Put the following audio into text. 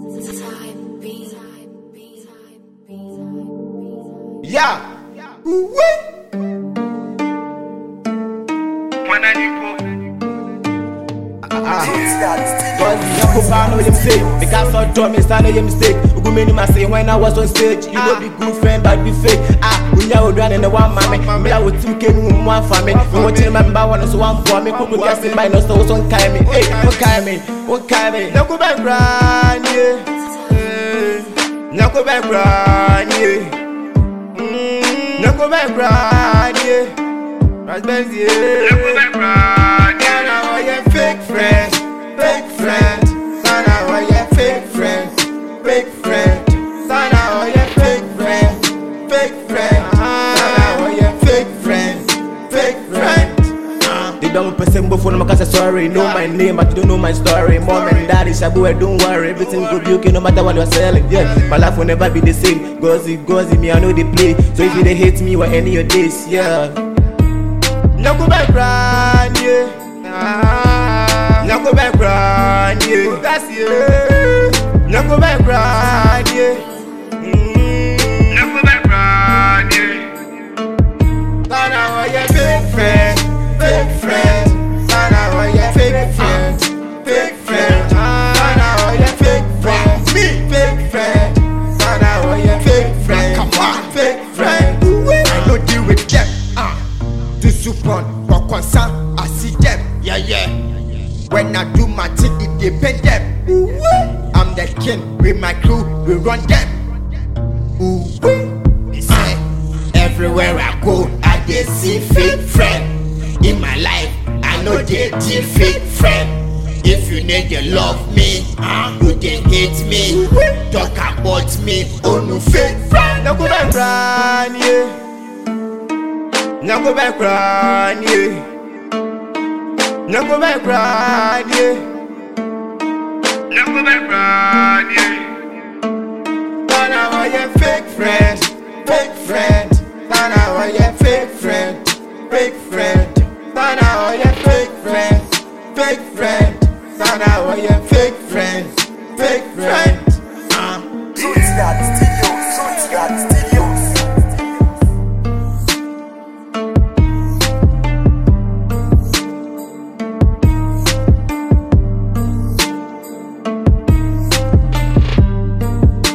Yeah. Cause the young people know your mistake. The cats are dumb, it's not your mistake. Ugu many man say when I was on stage, you know be good friend but be fake. Ah, we are run in the one mommy. Me I would two came in one family. We want to remember one so one for me. Kuku gas in my nose, so one kind me. Hey, what kind me? What kind me? No go back, grind, yeah. No go back, grind, yeah. Mm, No go back, grind, yeah. Raspberries, yeah. No go back, grind, yeah. Now I am fake friends, fake friends. Sana, I am fake friends, fake friends. Sana, I am fake friends, fake friends. Sana, I am fake friends, fake friends. They don't person before no cause sorry. Know my name, but you don't know my story. Mom and daddy, Shabu, don't worry. Everything go be okay no matter what you're selling. Yeah, my life will never be the same. Gozy, gozy, me, I know they play. So if you they hate me or any of this, yeah. No go back, grind, yeah. Ah, No go back, grind, yeah. That's yeah. No go back, grind, yeah. Mm, No go back, grind, yeah. Sana, why you fake friend, fake friend. Sana, why you fake friend, fake friend. Sana, why you fake friend, me, fake friend. Sana, why you fake friend, Come on. fake friend. I no deal with them. Ah, to support, but concern, I see them. Yeah, yeah. When I do my thing, it depend them. I'm the king with my crew, we run them. Ooh, wee. say, everywhere I go, I dey see fake friend. In my life, I know they deal fake friend. If you need to love me, ah, you dey hate me. Talk about me, oh no fake friend. No go back, grind, yeah. No go back, grind, yeah. No go back, grind, yeah. No go back, grind, yeah. Sana, why you fake friends, fake friends. Sana, why you fake friends, fake friend. Sana, why you fake friends, fake friend. Sana, why you fake friends, fake friends. Ah. Roots that